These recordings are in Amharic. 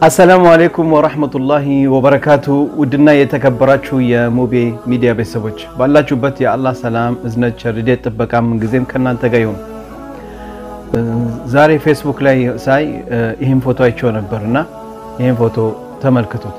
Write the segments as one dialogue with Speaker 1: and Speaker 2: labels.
Speaker 1: አሰላሙ አሌይኩም ወራህመቱላሂ ወበረካቱ። ውድና የተከበራችሁ የሙቤ ሚዲያ ቤተሰቦች ባላችሁበት የአላህ ሰላም እዝነት፣ ቸርዴት፣ ጥበቃ ምንጊዜም ከእናንተ ጋር ይሁን። ዛሬ ፌስቡክ ላይ ሳይ ይህን ፎቶ አይቼው ነበር እና ይህን ፎቶ ተመልክቱት።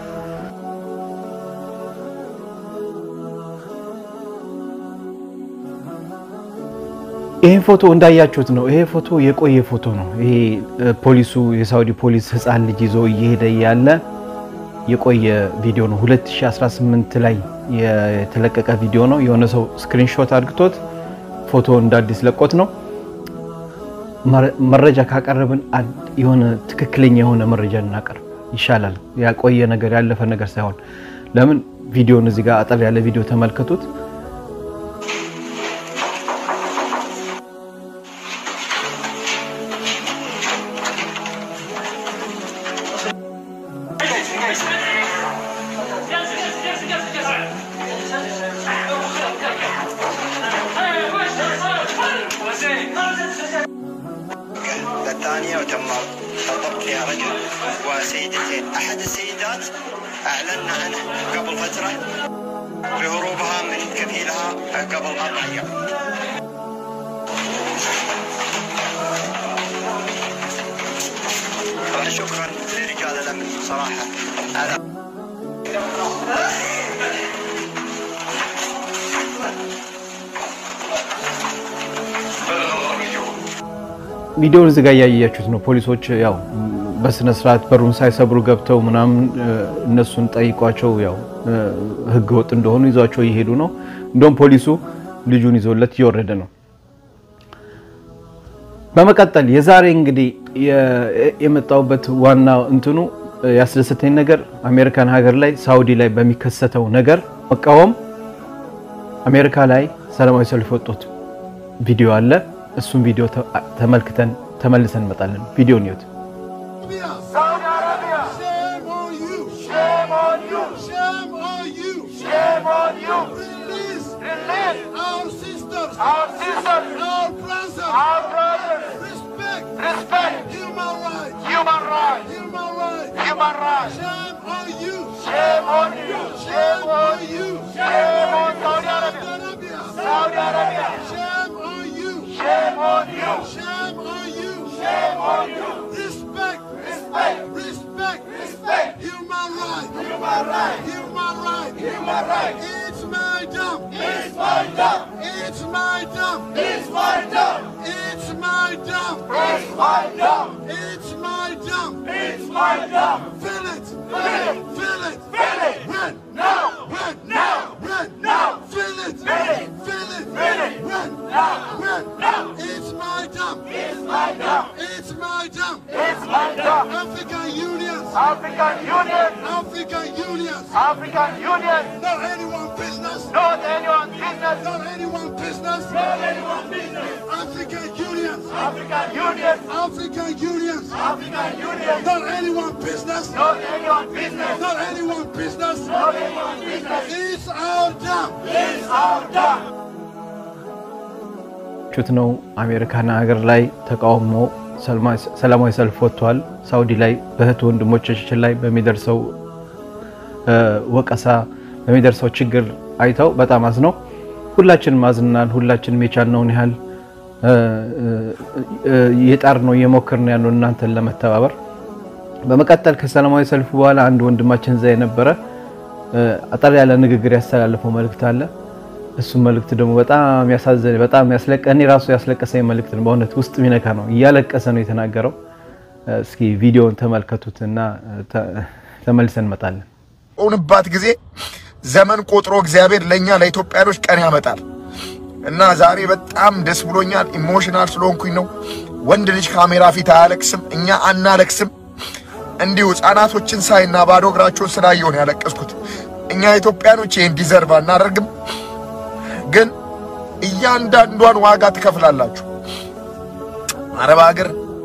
Speaker 1: ይህን ፎቶ እንዳያችሁት ነው። ይሄ ፎቶ የቆየ ፎቶ ነው። ይሄ ፖሊሱ የሳውዲ ፖሊስ ህፃን ልጅ ይዞ እየሄደ ያለ የቆየ ቪዲዮ ነው። 2018 ላይ የተለቀቀ ቪዲዮ ነው። የሆነ ሰው ስክሪንሾት አድርግቶት ፎቶ እንደ አዲስ ለቆት ነው። መረጃ ካቀረብን የሆነ ትክክለኛ የሆነ መረጃ እናቀርብ ይሻላል። ያቆየ ነገር ያለፈ ነገር ሳይሆን ለምን ቪዲዮን እዚህ ጋር አጠር ያለ ቪዲዮ ተመልከቱት።
Speaker 2: الثانية وتم الضبط فيها رجل وسيدتين أحد السيدات أعلنا عنه قبل فترة بهروبها من كفيلها قبل أربع أيام طبعا شكرا لرجال الأمن صراحة على
Speaker 1: ቪዲዮውን እዚህ ጋር እያያችሁት ነው። ፖሊሶች ያው በስነ ስርዓት በሩን ሳይሰብሩ ገብተው ምናምን እነሱን ጠይቋቸው ያው ህገ ወጥ እንደሆኑ ይዟቸው እየሄዱ ነው። እንደውም ፖሊሱ ልጁን ይዞለት እየወረደ ነው። በመቀጠል የዛሬ እንግዲህ የመጣሁበት ዋና እንትኑ ያስደሰተኝ ነገር አሜሪካን ሀገር ላይ ሳውዲ ላይ በሚከሰተው ነገር መቃወም አሜሪካ ላይ ሰላማዊ ሰልፍ የወጡት ቪዲዮ አለ። እሱም ቪዲዮ ተመልክተን ተመልሰን እንመጣለን። ቪዲዮን ይዩት።
Speaker 3: Saudi Arabia. Shame on you. Shame on you. Shame on you. Shame on you. Release. Release. Our sisters. Our sisters. Our brothers. Our brothers. Respect. Respect. Human rights. Human rights. Human rights. Human rights. Shame on you. Shame on you. Shame on you. Shame on Saudi Arabia. Saudi Arabia. Shame on you. Shame on you. Shame on you. Shame on you. Respect. Respect. Respect. Respect. Human rights. Human rights. Human rights. Human rights. It's my dump. It's my dump. It's my dump. It's my dump. It's my dump. It's my dump. It's my dump. It's my dump. Fill it. Fill it. Fill it. Fill it. When? Now. When? Now. When? Now. Fill it. Fill it. Fill it. Fill it. When? Now. When? Now. It's my dump. It's my dump. It's my dump. It's my dump. African Union. African Union. African Union. African Union. Not anyone business. Not anyone business. Not anyone business. Not anyone business. African Union. African Union. African Union. African Union. Not anyone business. Not anyone business. Not anyone business. Not anyone business. It's our dump. It's our dump.
Speaker 1: ቹት ነው አሜሪካን ሀገር ላይ ተቃውሞ ሰላማዊ ሰልፍ ወጥቷል። ሳውዲ ላይ በእህት ወንድሞቻችን ላይ በሚደርሰው ወቀሳ በሚደርሰው ችግር አይተው በጣም አዝነው ሁላችንም አዝናል። ሁላችንም የቻልነውን ያህል የጣር ነው እየሞከር ነው ያለው እናንተን ለመተባበር። በመቀጠል ከሰላማዊ ሰልፉ በኋላ አንድ ወንድማችን እዛ የነበረ አጠር ያለ ንግግር ያስተላለፈው መልእክት አለ። እሱ መልእክት ደግሞ በጣም ያሳዘነ በጣም ያስለቀ እኔ ራሱ ያስለቀሰኝ መልእክት ነው። በእውነት ውስጥ ሚነካ ነው። እያለቀሰ ነው የተናገረው። እስኪ ቪዲዮውን ተመልከቱት እና ተመልሰን እንመጣለን።
Speaker 4: ሆንባት ጊዜ ዘመን ቆጥሮ እግዚአብሔር ለእኛ ለኢትዮጵያኖች ቀን ያመጣል እና ዛሬ በጣም ደስ ብሎኛል። ኢሞሽናል ስለሆንኩኝ ነው። ወንድ ልጅ ካሜራ ፊት አያለቅስም፣ እኛ አናለቅስም። እንዲሁ ሕፃናቶችን ሳይና ባዶ እግራቸውን ስላየውን ያለቀስኩት። እኛ ኢትዮጵያኖች ይህን ዲዘርቭ አናደርግም፣ ግን እያንዳንዷን ዋጋ ትከፍላላችሁ። አረብ ሀገር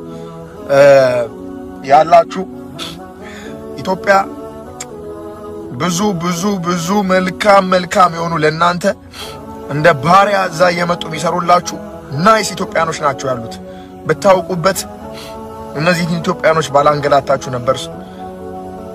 Speaker 4: ያላችሁ ኢትዮጵያ ብዙ ብዙ ብዙ መልካም መልካም የሆኑ ለእናንተ እንደ ባሪያ እዛ እየመጡ የሚሰሩላችሁ ናይስ ኢትዮጵያኖች ናቸው ያሉት። ብታውቁበት እነዚህን ኢትዮጵያኖች ባላንገላታችሁ ነበር።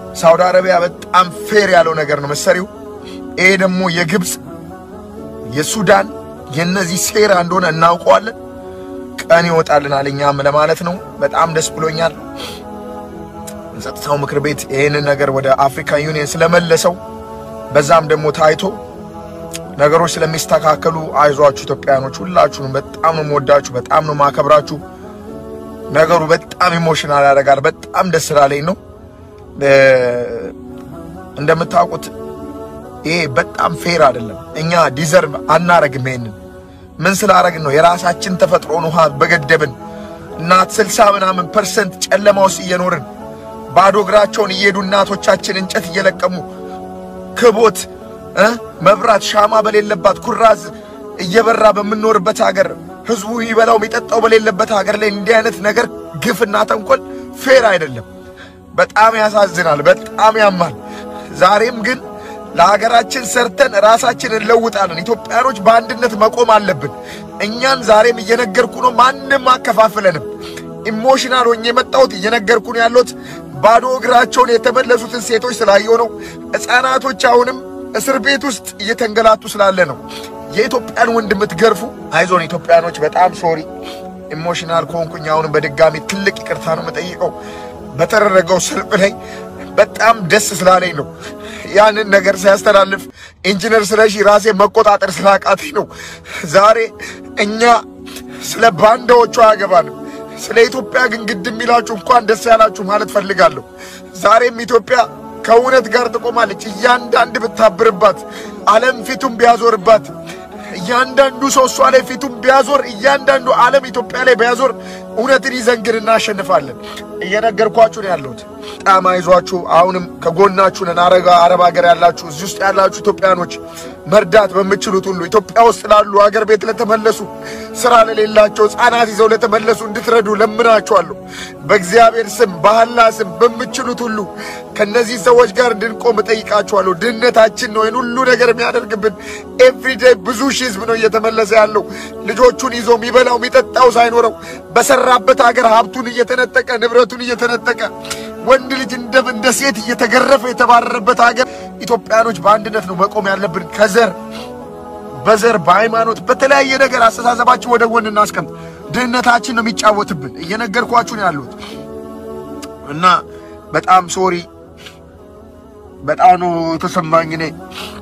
Speaker 4: ሳውዲ አረቢያ በጣም ፌር ያለው ነገር ነው መሰሪው። ይሄ ደግሞ የግብፅ የሱዳን የነዚህ ሴራ እንደሆነ እናውቀዋለን። ቀን ይወጣልናል እኛም ለማለት ነው። በጣም ደስ ብሎኛል። የጸጥታው ምክር ቤት ይህንን ነገር ወደ አፍሪካ ዩኒየን ስለመለሰው በዛም ደግሞ ታይቶ ነገሮች ስለሚስተካከሉ አይዟችሁ ኢትዮጵያኖች፣ ሁላችሁንም በጣም ነው የምወዳችሁ፣ በጣም ነው የማከብራችሁ። ነገሩ በጣም ኢሞሽናል ያደርጋል። በጣም ደስ ስላለኝ ነው። እንደምታውቁት ይሄ በጣም ፌር አይደለም። እኛ ዲዘርቭ አናረግም። ይሄንን ምን ስላረግን ነው? የራሳችን ተፈጥሮን ውሃ በገደብን እናት ስልሳ ምናምን ፐርሰንት ጨለማ ውስጥ እየኖርን ባዶ እግራቸውን እየሄዱ እናቶቻችን እንጨት እየለቀሙ ክቦት እ መብራት ሻማ በሌለባት ኩራዝ እየበራ በምንኖርበት ሀገር ህዝቡ ይበላው የሚጠጣው በሌለበት ሀገር ላይ እንዲህ አይነት ነገር ግፍና ተንኮል ፌር አይደለም። በጣም ያሳዝናል። በጣም ያማል። ዛሬም ግን ለሀገራችን ሰርተን ራሳችን እንለውጣለን። ኢትዮጵያኖች በአንድነት መቆም አለብን። እኛን ዛሬም እየነገርኩ ነው። ማንም አከፋፍለንም። ኢሞሽናል ሆኜ የመጣሁት እየነገርኩ ነው ያለሁት። ባዶ እግራቸውን የተመለሱትን ሴቶች ስላየው ነው። ሕፃናቶች አሁንም እስር ቤት ውስጥ እየተንገላቱ ስላለ ነው። የኢትዮጵያን ወንድ የምትገርፉ አይዞን ኢትዮጵያኖች፣ በጣም ሶሪ ኢሞሽናል ከሆንኩኝ አሁንም በድጋሚ ትልቅ ይቅርታ ነው የምጠይቀው። በተደረገው ሰልፍ ላይ በጣም ደስ ስላለኝ ነው ያንን ነገር ሲያስተላልፍ ኢንጂነር ስለሺ ራሴ መቆጣጠር ስላቃተኝ ነው። ዛሬ እኛ ስለ ባንዳዎቹ አያገባንም። ስለ ኢትዮጵያ ግን ግድ የሚላችሁ እንኳን ደስ ያላችሁ ማለት ፈልጋለሁ። ዛሬም ኢትዮጵያ ከእውነት ጋር ትቆማለች። እያንዳንድ ብታብርባት፣ ዓለም ፊቱን ቢያዞርባት፣ እያንዳንዱ ሰው እሷ ላይ ፊቱን ቢያዞር፣ እያንዳንዱ ዓለም ኢትዮጵያ ላይ ቢያዞር፣ እውነትን ይዘን ግን እናሸንፋለን። እየነገርኳችሁ ነው ያለሁት። በጣም አይዟችሁ። አሁንም ከጎናችሁ ነን። አረጋ አረብ ሀገር ያላችሁ እዚህ ውስጥ ያላችሁ ኢትዮጵያኖች መርዳት በምችሉት ሁሉ ኢትዮጵያ ውስጥ ላሉ አገር ቤት ለተመለሱ ስራ ለሌላቸው ሕፃናት ይዘው ለተመለሱ እንድትረዱ ለምናችኋለሁ። በእግዚአብሔር ስም በአላ ስም በምችሉት ሁሉ ከነዚህ ሰዎች ጋር እንድንቆም እጠይቃችኋለሁ። ድህነታችን ነው ይህን ሁሉ ነገር የሚያደርግብን። ኤቭሪዴይ ብዙ ሺህ ህዝብ ነው እየተመለሰ ያለው ልጆቹን ይዞ የሚበላው የሚጠጣው ሳይኖረው በሰራበት ሀገር ሀብቱን እየተነጠቀ ንብረቱን እየተነጠቀ ወንድ ልጅ እንደ እንደ ሴት እየተገረፈ የተባረረበት ሀገር ኢትዮጵያኖች በአንድነት ነው መቆም ያለብን። ከዘር በዘር በሃይማኖት በተለያየ ነገር አስተሳሰባችን ወደ ጎን እናስቀምጥ። ድህነታችን ነው የሚጫወትብን። እየነገርኳችሁ ነው ያሉት እና በጣም ሶሪ፣ በጣም ነው የተሰማኝ እኔ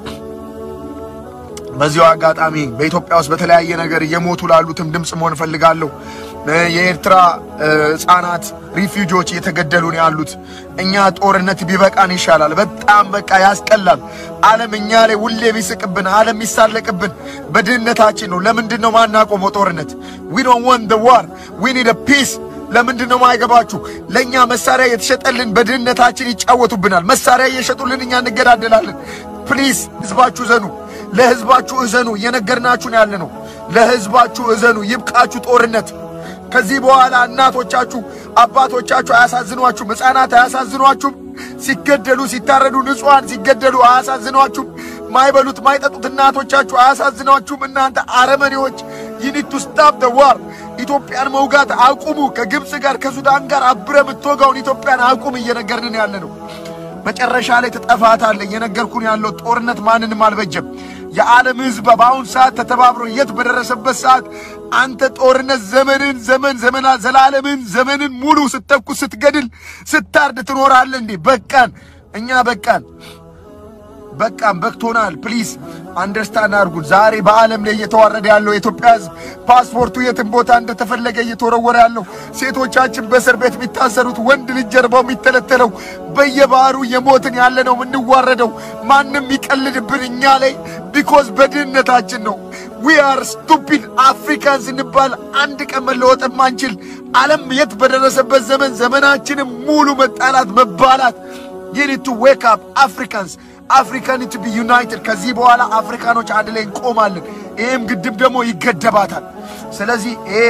Speaker 4: በዚሁ አጋጣሚ በኢትዮጵያ ውስጥ በተለያየ ነገር እየሞቱ ላሉትም ድምፅ መሆን እፈልጋለሁ። የኤርትራ ህጻናት ሪፊውጂዎች እየተገደሉ ነው ያሉት። እኛ ጦርነት ቢበቃን ይሻላል። በጣም በቃ ያስቀላል። ዓለም እኛ ላይ ሁሌ ቢስቅብን፣ ዓለም ይሳለቅብን በድህነታችን ነው። ለምንድን ነው ማናቆመው ጦርነት? ዊ ዶንት ዋንት ዘ ዋር ዊ ኒድ ፒስ። ለምንድን ነው ማይገባችሁ? ለእኛ መሳሪያ የተሸጠልን በድህነታችን ይጫወቱብናል። መሳሪያ እየሸጡልን እኛ እንገዳደላለን። ፕሊዝ ህዝባችሁ ዘኑ፣ ለህዝባችሁ እዘኑ። እየነገርናችሁ ነው ያለ ነው። ለህዝባችሁ እዘኑ። ይብቃችሁ ጦርነት። ከዚህ በኋላ እናቶቻችሁ አባቶቻችሁ አያሳዝኗችሁም? ሕፃናት አያሳዝኗችሁም? ሲገደሉ ሲታረዱ ንጹሐን ሲገደሉ አያሳዝኗችሁም? ማይበሉት ማይጠጡት እናቶቻችሁ አያሳዝኗችሁም? እናንተ አረመኔዎች ይኒቱ ስታፕ ደ ዋር ኢትዮጵያን መውጋት አቁሙ። ከግብፅ ጋር ከሱዳን ጋር አብረ የምትወጋውን ኢትዮጵያን አቁም። እየነገርንን ያለ ነው። መጨረሻ ላይ ትጠፋታለህ። እየነገርኩን ያለው ጦርነት ማንንም አልበጀም። የዓለም ሕዝብ በአሁን ሰዓት ተተባብሮ የት በደረሰበት ሰዓት አንተ ጦርነት ዘመንን ዘመን ዘመና ዘላለምን ዘመንን ሙሉ ስተኩስ ስትገድል ስታርድ ትኖራለህ እንዴ? በቃን፣ እኛ በቃን፣ በቃን፣ በቅቶናል። ፕሊዝ አንደርስታንድ አድርጉን። ዛሬ በዓለም ላይ እየተዋረደ ያለው የኢትዮጵያ ሕዝብ ፓስፖርቱ የትም ቦታ እንደተፈለገ እየተወረወረ ያለው ሴቶቻችን በእስር ቤት የሚታሰሩት ወንድ ልጅ ጀርባው የሚተለተለው በየባህሩ የሞትን ያለ ነው የምንዋረደው። ማንም የሚቀልድብን እኛ ላይ ቢኮዝ በድህነታችን ነው። ዊ አር ስቱፒድ አፍሪካን ስንባል አንድ ቀን መለወጥ ማንችል ዓለም የት በደረሰበት ዘመን ዘመናችንም ሙሉ መጣላት መባላት ዩኒድ ቱ ዌክ አፕ አፍሪካንስ አፍሪካን ቱ ቢ ዩናይትድ። ከዚህ በኋላ አፍሪካኖች አንድ ላይ እንቆማለን። ይህም ግድብ ደግሞ ይገደባታል። ስለዚህ ይሄ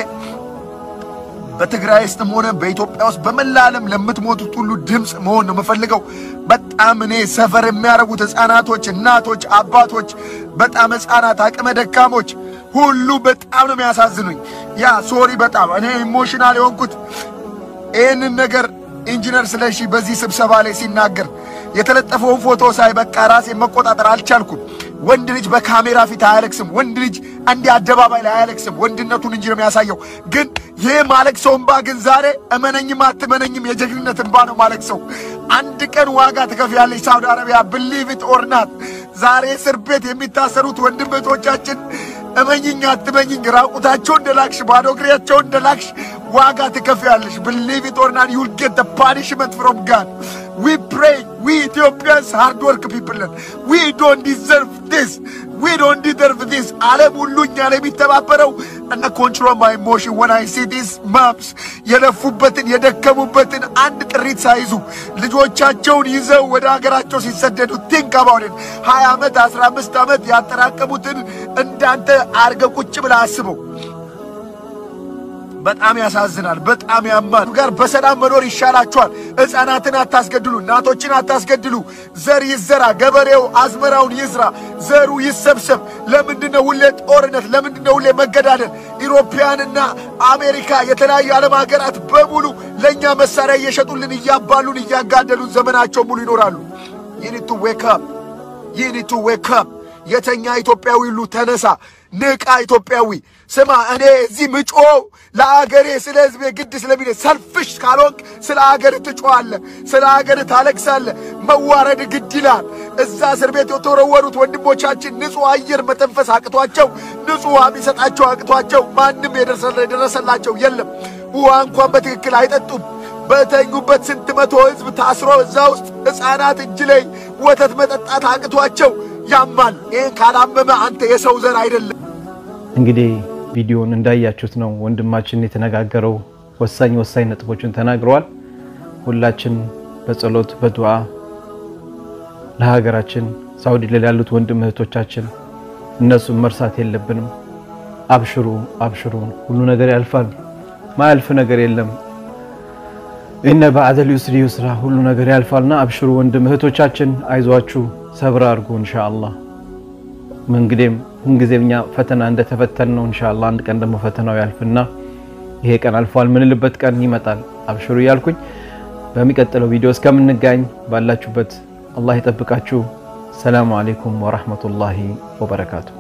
Speaker 4: በትግራይ ውስጥም ሆነ በኢትዮጵያ ውስጥ በመላ ዓለም ለምትሞቱት ሁሉ ድምፅ መሆን ነው የምፈልገው። በጣም እኔ ሰፈር የሚያደርጉት ሕፃናቶች፣ እናቶች፣ አባቶች፣ በጣም ሕፃናት፣ አቅመ ደካሞች ሁሉ በጣም ነው የሚያሳዝኑኝ። ያ ሶሪ በጣም እኔ ኢሞሽናል የሆንኩት ይህንን ነገር ኢንጂነር ስለሺ በዚህ ስብሰባ ላይ ሲናገር የተለጠፈውን ፎቶ ሳይ በቃ ራሴን መቆጣጠር አልቻልኩም። ወንድ ልጅ በካሜራ ፊት አያለቅስም። ወንድ ልጅ እንዲህ አደባባይ ላይ አያለቅስም። ወንድነቱን እንጂ ነው የሚያሳየው። ግን ይህ ማለቅሰው እንባ ግን ዛሬ እመነኝም አትመነኝም የጀግንነት እንባ ነው ማለቅሰው። አንድ ቀን ዋጋ ትከፍያለች ሳውዲ አረቢያ ብሊቭ ኢት ኦር ናት። ዛሬ እስር ቤት የሚታሰሩት ወንድም እህቶቻችን እመኝኝ አትመኝኝ ራቁታቸው እንደላክሽ ባዶ እግሬያቸው እንደላክሽ ዋጋ ትከፍያለሽ። ብሊቭ ኢት ኦር ናት ዩል ጌት ፓኒሽመንት ፍሮም ጋድ ዊ ፕሬይ ዊ ኢትዮጵያንስ ሃርድ ወርክ ፒፕል ነን። ዊ ዶንት ዲዘርቭ ዲስ ዊ ዶንት ዲዘርቭ ዲስ። ዓለም ሁሉ እኛ ላይ የሚተባበረው እና ኮንትሮል ማይ ኢሞሽን ወን አይ ሲ ዲስ ማምስ የለፉበትን የደከሙበትን አንድ ጥሪት ሳይዙ ልጆቻቸውን ይዘው ወደ ሀገራቸው ሲሰደዱ ቲንክ አባውት ሀያ ዓመት አስራ አምስት ዓመት ያጠራቀሙትን እንዳንተ አርገ ቁጭ ብላ አስበው። በጣም ያሳዝናል። በጣም ያማል። ጋር በሰላም መኖር ይሻላችኋል። ሕፃናትን አታስገድሉ፣ እናቶችን አታስገድሉ። ዘር ይዘራ፣ ገበሬው አዝመራውን ይዝራ፣ ዘሩ ይሰብሰብ። ለምንድነው ሁሌ ጦርነት? ለምንድነው ሁሌ መገዳደል? ኢሮፓያንና አሜሪካ የተለያዩ ዓለም ሀገራት በሙሉ ለእኛ መሳሪያ እየሸጡልን እያባሉን እያጋደሉን ዘመናቸው ሙሉ ይኖራሉ። ይኒቱ ዌክ አፕ ይኒቱ ዌክ አፕ የተኛ ኢትዮጵያዊ ሁሉ ተነሳ፣ ንቃ ኢትዮጵያዊ። ስማ እኔ እዚህ ምጮ ለአገሬ ስለ ሕዝቤ ግድ ስለሚለ ሰልፍሽ ካልሆንክ ስለ አገር ትጮዋለ፣ ስለ አገር ታለቅሳለ። መዋረድ ግድ ይላል። እዛ እስር ቤት የተወረወሩት ወንድሞቻችን ንጹሕ አየር መተንፈስ አቅቷቸው፣ ንጹሕ ውሃ የሚሰጣቸው አቅቷቸው፣ ማንም የደረሰላቸው የለም። ውሃ እንኳን በትክክል አይጠጡም። በተኙበት ስንት መቶ ሕዝብ ታስሮ እዛ ውስጥ ሕፃናት እጅ ላይ ወተት መጠጣት አቅቷቸው ያማል። ይህን ካላመመ አንተ የሰው ዘር አይደለም።
Speaker 1: እንግዲህ ቪዲዮውን እንዳያችሁት ነው ወንድማችን የተነጋገረው ወሳኝ ወሳኝ ነጥቦችን ተናግረዋል። ሁላችን በጸሎት በዱዓ ለሀገራችን ሳውዲ ላይ ያሉት ወንድም እህቶቻችን እነሱን መርሳት የለብንም። አብሽሩ አብሽሩ፣ ሁሉ ነገር ያልፋል። ማያልፍ ነገር የለም። እነ በዐደል ዩስሪ ዩስራ፣ ሁሉ ነገር ያልፋልና አብሽሩ ወንድም እህቶቻችን፣ አይዟችሁ፣ ሰብር አድርጉ ኢንሻአላህ። እንግዲህም ሁልጊዜም እኛ ፈተና እንደተፈተን ነው ኢንሻአላህ። አንድ ቀን ደግሞ ፈተናው ያልፍና ይሄ ቀን አልፏል ምንልበት ቀን ይመጣል። አብሽሩ እያልኩኝ በሚቀጥለው ቪዲዮ እስከምንጋኝ ባላችሁበት አላህ ይጠብቃችሁ። ሰላሙ አለይኩም ወራህመቱላሂ ወበረካቱ።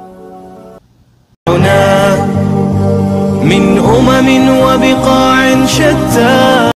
Speaker 5: من أمم وبقاع شتى